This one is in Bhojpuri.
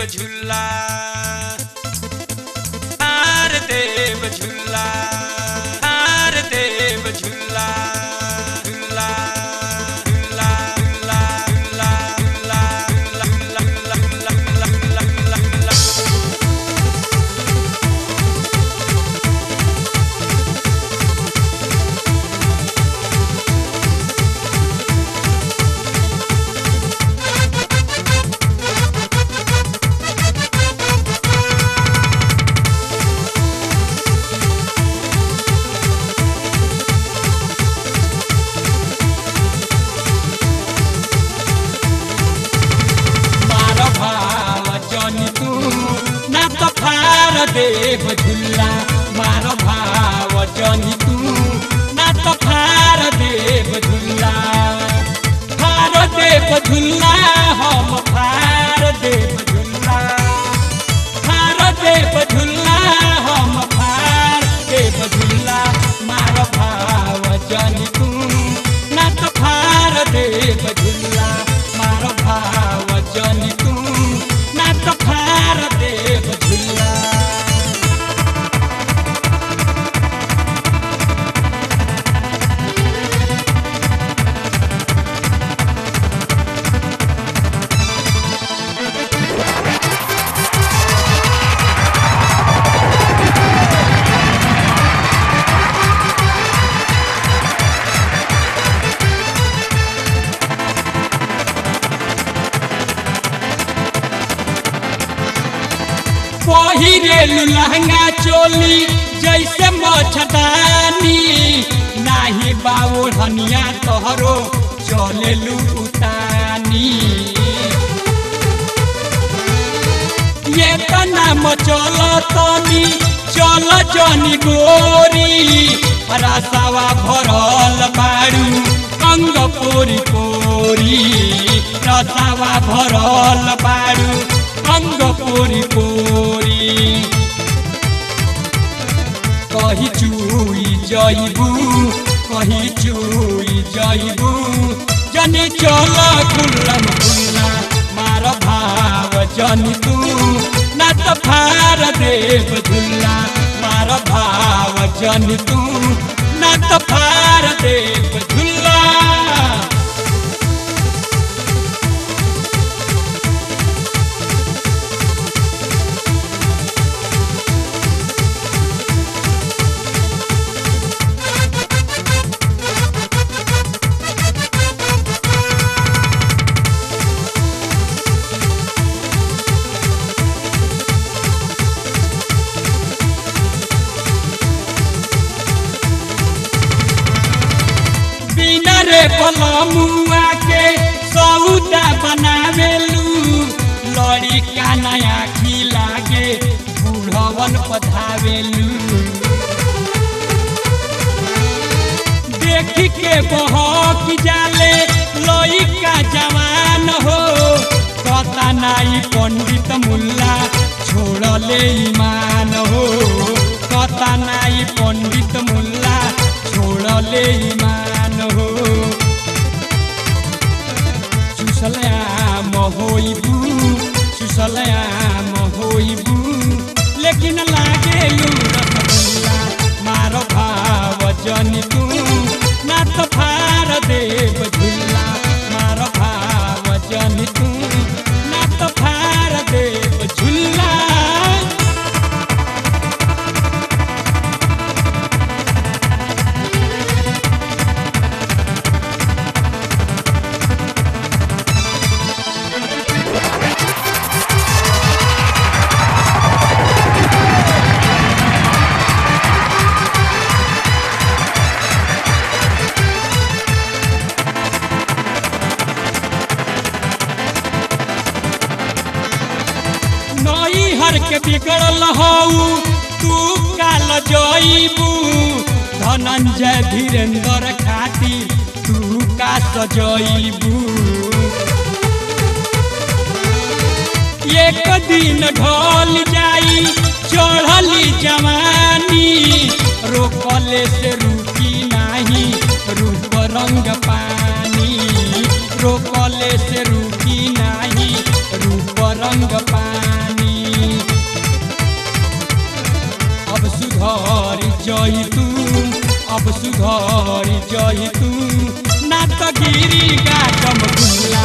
झुल्ला हार देव झुल्ला हार देव झुल्ला झुल्ला झुल्ला झुल्ला झुल्ला झुल्ला झुल्ला झुल्ला झुल्ला झुल्ला झुल्ला मार भाव जनी तू ना त फार देव झुल्ला मार भाव जनी तू ना त फार देव झुल्ला फार देव झुल्ला हम फार देव झुल्ला फार देव झुल्ला हम फार देव झुल्ला मार भाव जनी तू ना त फार देव झुल्ला मार भाव जनी तू ना त फार देव झुल्ला पहिरेलु लहंगा चोली जैसे मछदानी नाही बाबू हनिया तोहरो चलेलु उतानी ये तना मचल तनी चल जनी गोरी रसावा भरल बाड़ू अंग पोरी पोरी रसावा भरल बाड़ू अंग पोरी पोरी कही चुई जइबू कही चुई जइबू जनी चल खुल्लम खुल्ला मार भाव जनी तू ना त फार देव झुल्ला मार भाव जनी तू ना त फार देव झुल्ला बिना रे पलमुआ के सौदा बनावेलू लड़ी का नया खिलागे बुढ़वन पधावेलू देख के बहक जाले लई का जवान हो कता नाई पंडित मुल्ला छोड़ले ईमान हो कता नाई पंडित मुल्ला छोड़ले ईमान हो सुसलयाम होइबू सुसलयाम होइबू लेकिन लागे रसगुल्ला मार भाव जनी तू ना त फार देव झुल्ला मार भाव जनी तू ना त फार देव झुल्ला नई हर के बिगड़ल हऊ तू काल जईबू धनंजय धीरेन्द्र खातिर तू का सजईबू एक दिन ढल जाई चढ़ली जवानी रोकले से रुकी नाही रूप रंग पानी रोकले से रुकी नाही रूप रंग पानी जई तू अब सुधर जई तू ना तो गिरी गाटम गुल्ला